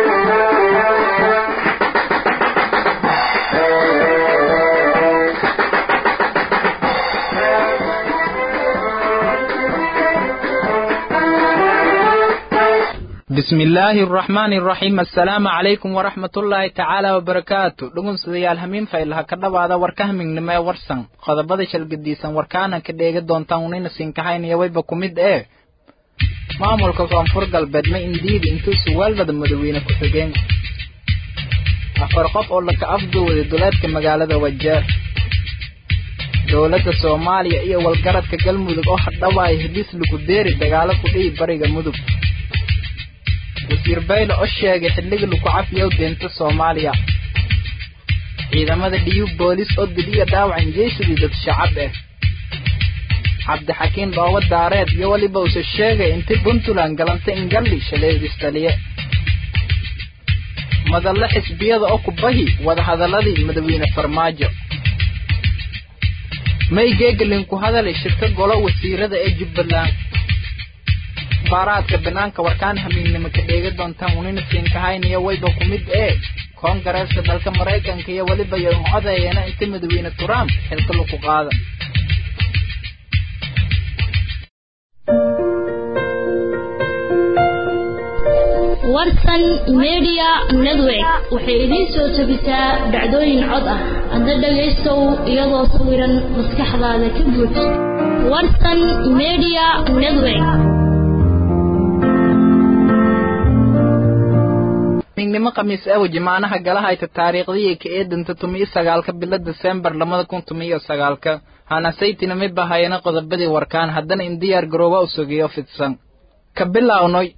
bismi illaahi araxmaani araxiim assalaamu calaykum waraxmatullaahi tacaala wabarakaatu dhugunsidayaal hamiin faylaha ka dhawaada warkahmignimo ee warsan qodobada shalgadiisan warkaana ka dheega doontaan unayna siinkahaynaya wayba ku mid ee maamulka koonfur galbeed ma indiidi intuu suwaalbada madaweyne ku xigeen afar qof oo laka afduwaday duleedka magaalada wajeer dowladda soomaaliya iyo walgaradka galmudug oo hadhawaaya heliis lagu deeri dagaalo ku dhihi bariga mudug wasiir bayle oo sheegay xilliga lagu cafiyow deenta soomaaliya ciidamada dhiyu boolis oo diliya dhaawacan jeeshadii dad shacab ah cabdixakiin dhoobo daareed iyo weliba use sheegay intii puntland galantay ingalli shaleedistaliye madalle xisbiyada oo ku bahi wadahadaladii madawiine farmaajo may geegelin ku hadalay shirka golo wasiirada ee jubbaland baaraadka banaanka warkaan hamiignimo ka dheega doontaan unina siinkahaynaya wayba ku mid ee koongareeska dalka maraykanka iyo weliba yoon codeeyana inta madawiine trump xilka lagu qaada warsan media network waxay idiin soo jebisaa dhacdooyin cod ah hadda dhagaystow iyadoo sawiran maskaxdaada ka buuj warsan media network mignimo khamiis aw jimaanaha galahayta taariikhdii ka eedanta tumiyo sagaalka bilo desembar labada kun tumiyo sagaalka hanasaytina mi bahayana qodobadii warkaan haddana in diyaar garooba u sugiyo fidsan ka bilaawnay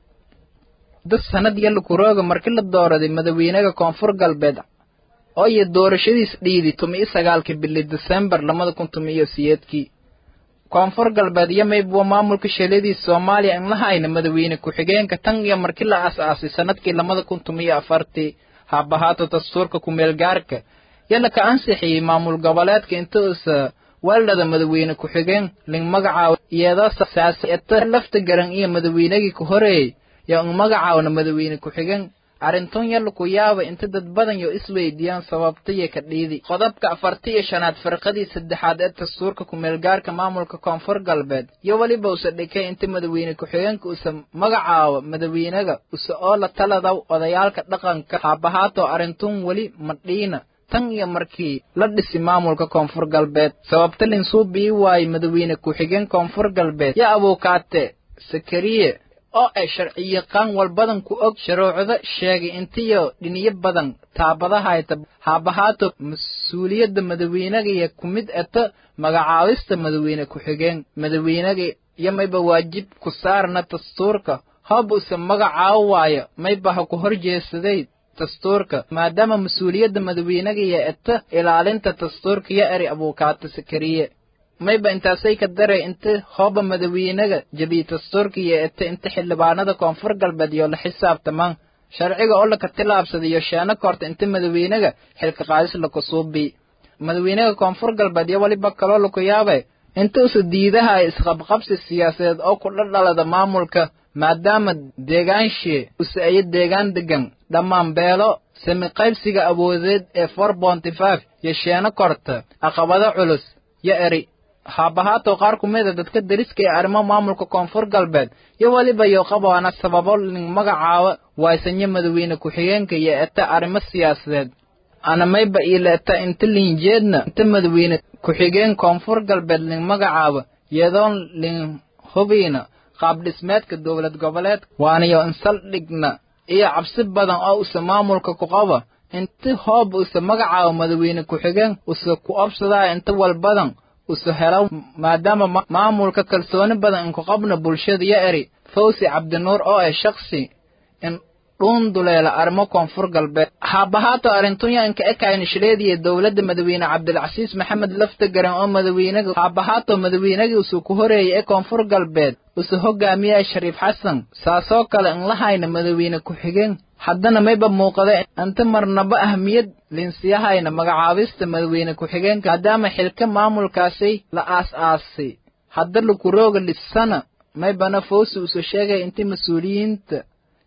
dad sanad yalla kurooga markii la dooraday madawiinaga koonfur galbeed oo iyo doorashadiis dhiidi tumiyo sagaalka bili desembar labada kun tumiyo siyeedkii koonfur galbeed iyo maybuwa maamulka shaleedii soomaaliya in la hayna madawiine ku-xigeenka tan iyo markii la as-aasay sanadkii labada kun tumiyo afartii haabahaato dastuurka ku-meelgaarka yalla ka ansixiyey maamul goboleedka inta usa weeldhada madawiine ku-xigeen ling magacaabo iyadoo saasieta lafta garan iyo madawiinagii ku horeeyey yo in magacaawna madawiine ku-xigeen arrintun yalla ku yaaba inta dad badan yo isweydiiyaan sababtaiyo ka dhiidi qodobka afarti iyo shanaad firqadii saddexaad ee dastuurka ku-meelgaarka maamulka koonfur galbeed iyo weliba usa dhikay inta madawiine ku-xigeenka usa magacaabo madawiinaga usa oo la taladaw odayaalka dhaqanka haabahaato arrintun weli madhiina tan iyo markii la dhisi maamulka koonfur galbeed sababta linsuubii waaye madawiine ku-xigeen koonfur galbeed yo abuukaate sakariye oo ay sharciyaqaan walbadan ku og shuruucdo sheegay intiyo dhiniyo badan taabadahayta haabahaato mas-uuliyadda madawiinaga iyo ku mid eto magacaabista madawiine ku-xigeen madawiinaga iyo mayba waajib ku saarna dastuurka hoob use magacaabo waayo mayba ha ku hor jeesaday dastuurka maadaama mas-uuliyadda madawiinaga iyo eto ilaalinta dastuurka yo eri abuukaato sakariye mayba intaasay ka daray inta hooba madawiinaga jabiy dastuurka iyo ete inta xildhibaanada koonfur galbeed iyo la xisaabtamaan sharciga oo laka tilaabsaday iyo sheeno korta inta madawiinaga xilka qaadis laku suubii madawiinaga koonfur galbeed iyo weliba kaloo laku yaabay inta usa diidaha isqabqabsi siyaasadeed oo ku dhadhalada maamulka maadaama deegaanshii use ayo deegaan degan dhammaan beelo sami qaybsiga awoodeed ee four bonty five iyo sheeno korta aqabado culus yo eri haabahaato qaar ku mida dadka deriska ee arrimo maamulka koonfur galbeed iyo weliba yo qabaana sababo ling magacaabo waaysanyo madawiine ku-xigeenka iyo eta arrimo siyaasadeed ana mayba iila eta inta linjeedna inta madawiine ku-xigeen koonfur galbeed ling magacaabo iyadoon ling hubiina qaab dhismeedka dowlad goboleedka waanayo insaldhigna iyo cabsi badan oo use maamulka ku qaba inta hoob use magacaabo madawiine ku-xigeen use ku obsadaa inta walbadan usu helo maadaama maamulka kalsooni badan inku qabna bulshada yo eri fawsi cabdinuur oo ah shaksi in dhuunduleela arrimo koonfur galbeed haabahaato arrintunya inka ekayna shileediya dowladda madawiine cabdilcasiis maxamed lafta garan oo madawiinaga haabahaato madawiinagii usu ku horeeyay ee koonfur galbeed usu hogaamiyaa shariif xasan saasoo kale in la hayna madawiine ku-xigeen haddana mayba muuqada inta marnaba ahmiyad linsiyahayna magacaabista madawiine ku-xigeenka maadaama xilka maamulkaasi la aas-aasay hadda lakurooga dhisana maybana fawsi usu sheegay inta mas-uuliyiinta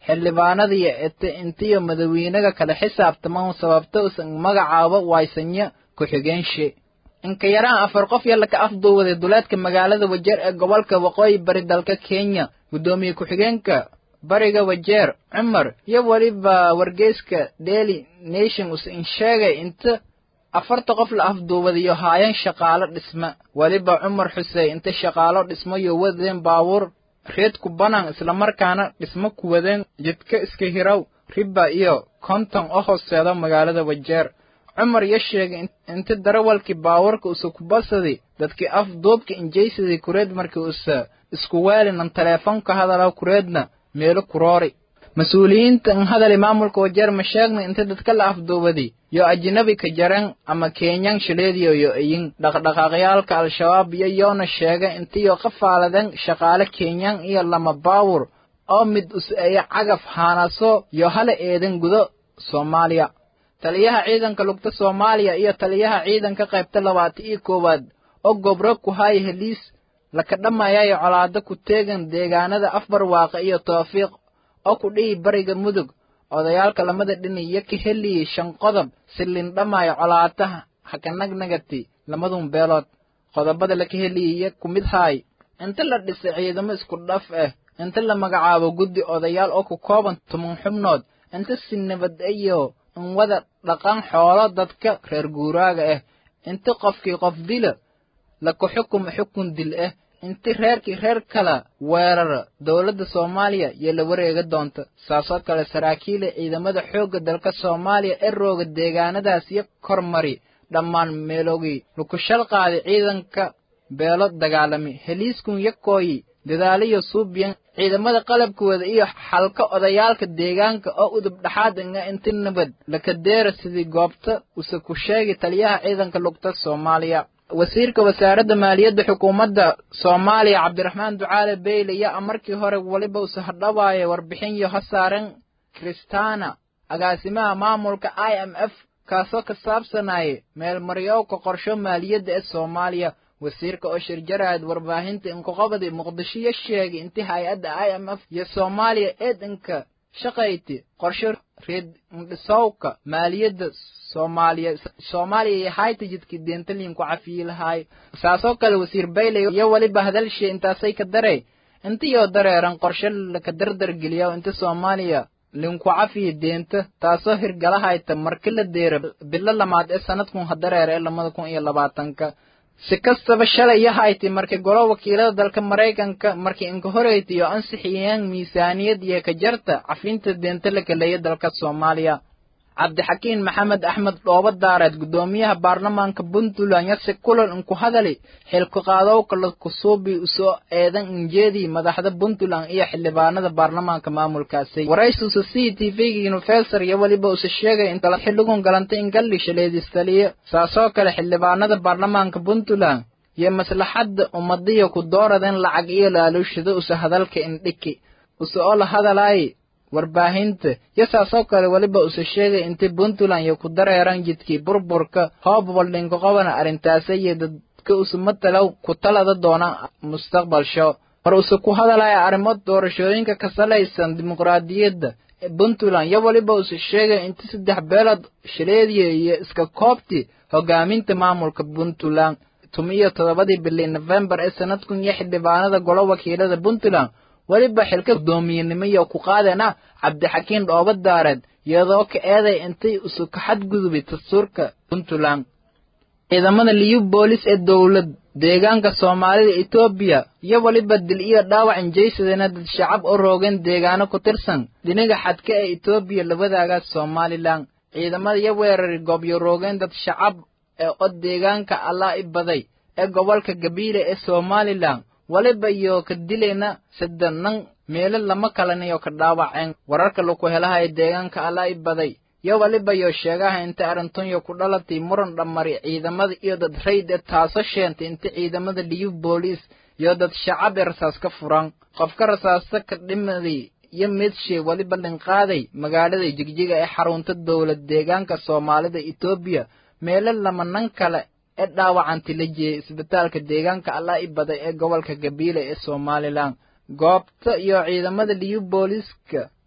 xildhibaanadiyo ete intiyo madawiinaga kala xisaabtaman sababta usan magacaabo waysanya ku-xigeenshe inka yaraan afar qof yalla ka afduuwaday duleedka magaalada wajeer ee gobolka waqooyi bari dalka kenya guddoomiye ku-xigeenka bariga wajeer cumar iyo weliba wargeyska daily nation us in sheegay inta afarta qof la afduubadayo haayan shaqaalo dhisma weliba cumar xusey inta shaqaalo dhismo yo wadeen baabuur reed ku banaan islamarkaana dhismo ku wadeen jidka iska hiraw riba iyo konton oo hooseeda magaalada wajeer cumar iyo sheegay inta darawalkii baabuurka usa ku basaday dadkii afduubka injaysadii kureed markii usa isku weelinan teleefonka hadala kureedna meelo kuroori mas-uuliyiinta in hadali maamulka wajeer ma sheegna inta dadka la afduubaday yo ajnabi ka jareen ama kenyan shileediyo yo iyin dhaqdhaqaaqyaalka al-shabaab iyo yoona sheegay intiyo qafaaladeen shaqaale kenyan iyo lama baawur oo mid us-eeya cagaf haanaso yo hala eedan gudo soomaaliya taliyaha ciidanka lugta soomaaliya iyo taliyaha ciidanka qaybta labaatan iyo koowaad oo gobro ku haya heliis laka dhammayayo colaado ku teegan deegaanada afbarwaaqa iyo toofiiq oo ku dhihi bariga mudug odayaalka lamada dhinac iyo ka heliyey shan qodob si lindhamaayo colaataha hakanagnagati lamadun beelood qodobada laka heliyaya ku mid haay inta la dhisay ciidamo isku dhaf ah inta la magacaabo guddi odayaal oo ku kooban tuman xubnood inta si nabad iyo in wada dhaqan xoolo dadka reer guuraaga ah inta qofkii qof dila laku xukumo xukun dil ah inti reerkii reer kala weerara dowladda soomaaliya iyo la wareega doonta saasoo kale saraakiila ciidamada xoogga dalka soomaaliya ee rooga deegaanadaas iyo kormari dhammaan meelogii lukushal qaaday ciidanka beelo dagaalami heliiskun yakooyi dadaaliyo suubiyan ciidamada qalabkooda iyo xalka odayaalka deegaanka oo udub dhaxaad inga inti nabad lakadeera sidii goobta use ku sheegi taliyaha ciidanka lugta soomaaliya wasiirka wasaaradda maaliyadda xukuumadda soomaaliya cabdiraxmaan ducaale beyle yaa markii hore weliba use hadhawaaya warbixin yo ha saaren kristana agaasimaha maamulka i m f kaasoo ka saabsanaya meelmaryowka qorsho maaliyadda ee soomaaliya wasiirka oo shirjaraad warbaahinta inkuqobadi muqdisho yo sheegay inti hay-adda i m f iyo soomaaliya eedanka shaqayti qorsho reed indhisowka maaliyadda soomaaliya soomaaliya iyo hayta jidkii deentaliin ku cafiyi lahaay saasoo kale wasiir bayley iyo weliba hadalshee intaasay ka darey intiyoo dareeran qorshe laka dardar geliya inta soomaaliya linku cafiya deenta taasoo hirgalahayta marki la deera bilo lamaad ee sanadkun hadareer ee lamada kun iyo labaatanka si kastaba shalay iyo hayti markii golo wakiilada dalka maraykanka markii inka horeyta iyo ansixiyeen miisaaniyad iyo ka jarta cafinta deenta la kaleeya dalka soomaaliya cabdixakiin maxamed axmed dhoobo daareed guddoomiyaha baarlamaanka puntland yase kulan inku hadali xilku qaadowka lakusuubi usoo eedan injeedii madaxda puntland iyo xildhibaanada baarlamaanka maamulkaasi waraysuusa c t v-ga unifesor iyo weliba use sheegay in xilligun galantay in galli shaleedistaliyo saasoo kale xildhibaanada baarlamaanka puntland iyo maslaxadda ummadiyo ku dooradeen lacag iyo laaluushada use hadalka indhiki use oo la hadalaaye warbaahinta iyo saasoo kale weliba use sheegay intii puntland iyo ku dareeran jidkii burburka hoobwaldhinka qobana arrintaasa iyo dadka use matalow ku talada doona mustaqbalsho mar use ku hadalaya arrimo doorashooyinka ka salaysan dimuqraadiyadda puntland iyo weliba use sheegay intii saddex beelood shaleediya iyo iska koobtii hogaaminta maamulka puntland tumiyo toddobadii bilii nofembar ee sanadkun iyo xildhibaanada golo wakiilada puntland weliba xilka guddoomiyenimiyo ku qaadena cabdixakiin dhoobo daareed iyadoo ka eeday intay isu ka xadgudubay dastuurka puntland ciidamada liyu boolis ee dowlad deegaanka soomaalida etoobiya iyo weliba dil iyo dhaawac injaysadena dad shacab u roogeen deegaano ku tirsan dhinaga xadka ee etoobiya labadaaga somalilan ciidamada iyo weerari goobyo roogeen dad shacab ee od deegaanka allaa i baday ee gobolka gabiile ee somalilan waliba iyo ka dilayna saddenan meelo lama kalaniyo ka dhaawaceen wararka laku helahay deegaanka allaa i baday yo waliba yo sheegaha inta arrintunyo ku dhalatay muran dhammari ciidamada iyo dad rayd ee taaso sheentay inta ciidamada liyu booliis iyo dad shacab ee rasaas ka furan qofka rasaasta ka dhimaday iyo meedshe weliba dhinqaaday magaalada jigjiga ee xarunta dowlad deegaanka soomaalida etoobiya meelo lamanan kale ee dhaawacanti la jeeyay isbitaalka deegaanka allaa i baday ee gobolka gabiile ee somalilan goobta iyo ciidamada liyu booliiska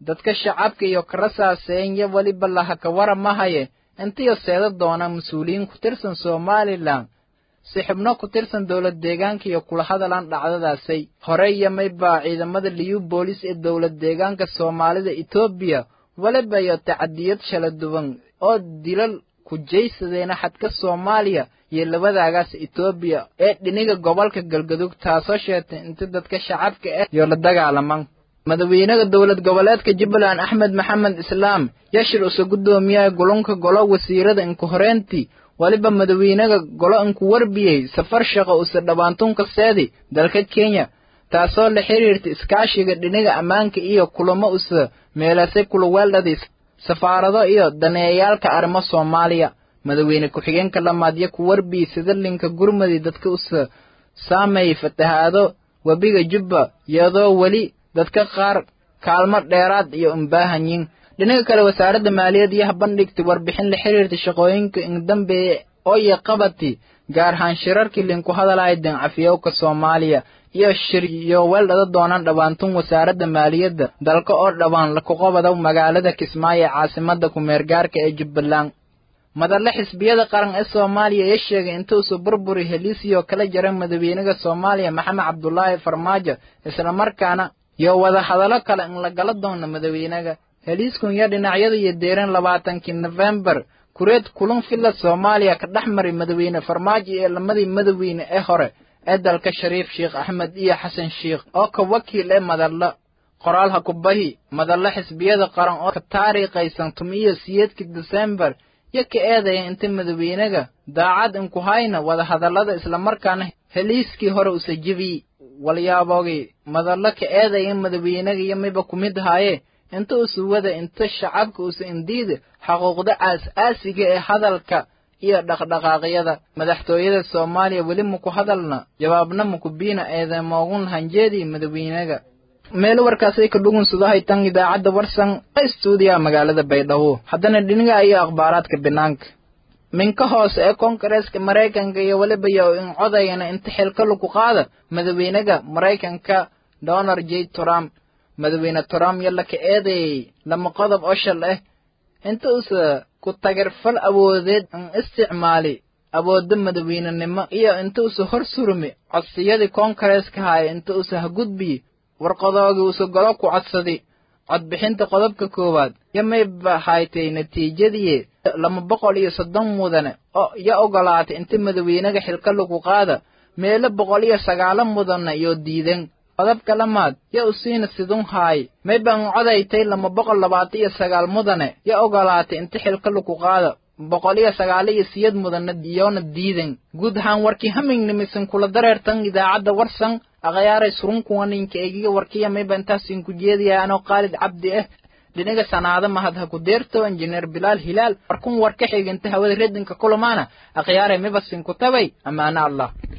dadka shacabka iyo karasaaseenya weliba lahaka waramahaye intiyo seeda doona mas-uuliyiin ku tirsan somalilan si xubno ku tirsan dowlad deegaanka iyo kula hadalaan dhacdadaasay hore iyo maybaa ciidamada liyu boolis ee dowlad deegaanka soomaalida etoobiya weliba iyo tacadiyad shala duwan oo dilal ku jaysadeena xadka soomaaliya iyo labadaagaas etoobiya ee dhiniga gobolka galgadug taasoo sheegtay inta dadka shacabka ah iyo la dagaalaman madaxweynaha dowlad goboleedka jubbaland axmed maxamed islaam yashir use guddoomiyaha golonka golo wasiirada inku horeentii weliba madaxweynaha golo inku warbiyey safar shaqo use dhabaantunka seedi dalka kenya taasoo la xiriirta iskaashiga dhiniga ammaanka iyo kulamo use meelasay kulaweeldhadii safaarado iyo daneeyayaalka arrimo soomaaliya madaxweyne ku-xigeenka lamaadyo ku warbiyey sidalinka gurmadi dadka use saameeyey fatahaado webiga jubba iyadoo weli dadka qaar kaalmo dheeraad iyo umbaahanyin dhinaga kale wasaaradda maaliyadda iyo habandhigtay warbixin la xiriirta shaqooyinka indambeeye oo iyo qabati gaar ahaan shirarkii linku hadalaya dancafiyowka soomaaliya iyo shir iyo weeldhada doonaan dhabaantun wasaaradda maaliyadda dalka oo dhawaan lakuqobada magaalada kismaayo ee caasimada ku-meergaarka ee jubbaland madalle xisbiyada qaran ee soomaaliya ee sheegay inta usu burburi heliisiyoo kala jara madaxweynaha soomaaliya maxamed cabdulaahi farmaajo islamarkaana iyo wada hadallo kale in lagala doono madaxweynaga heliiskun iyo dhinacyada iyo deeran labaatankii nofembar kureed kulan filla soomaaliya ka dhex maray madaxweyne farmaajo iyo lamadii madaxweyne ee hore ee dalka shariif sheekh axmed iyo xasan sheekh oo ka wakiil ee madallo qoraal ha ku bahi madallo xisbiyada qaran oo ka taariikhaysan tumiyo siyeedkii desembar iyo ka eedaya inta madaxweynaga daacad inku hayna wada hadallada islamarkaana heliiskii hore usa jebiy walyaabogii madallo ka eedaya madaxweynaga iyo miba ku mid haaye inta usa wada inta shacabka usa indiida xaquuqda aas-aasiga ee hadalka iyo dhaqdhaqaaqyada madaxtooyada soomaaliya weli maku hadalna jawaabna maku biina eedamoogun hanjeedii madaxweynaga meel warkaasay ka dhugunsudahay tan idaacadda warsan stuudiyaha magaalada baydhabo haddana dhiniga iyo akhbaaraadka banaanka minka hoose ee koongareeska maraykanka iyo weliba yo in codayana inta xilka lagu qaada madaxweynaga maraykanka donald j trump madaxweyne trump yalla ka eedeeyey lama qodob oo shal ah inta usa ku tagarfal awoodeed in isticmaali awoodda madaxweynenimo iyo inta usa hor surmi codsiyadii koongareeska haya inta usa ha gudbiyi warqadoogii usa golo ku codsadi codbixinta qodobka koowaad yo mayba haytay natiijadii lama boqol iyo soddon mudane oo yo ogolaatay inta madaxweynaga xilka lagu qaada meelo boqol iyo sagaalo mudana iyo diidan qodobka lamaad yo usiina sidun haay mayban codaytay lama boqol labaatan iyo sagaal mudane yo ogolaatay inta xilka lagu qaada boqol iyo sagaal iyo siyad mudana iyoona diidan guud ahaan warkii hamingnimisan kula dareertan idaacadda warsan akhayaaray surunkuwaninka egiga warkiya mayba intaasin ku jeedaya anoo khaalid cabdi ah dhinaga sanaado mahad ha ku deerto injineer bilaal hilaal warkun war ka xiganta hawada redinka kulamaana akhyaaray mibasin ku tabay ammaano allah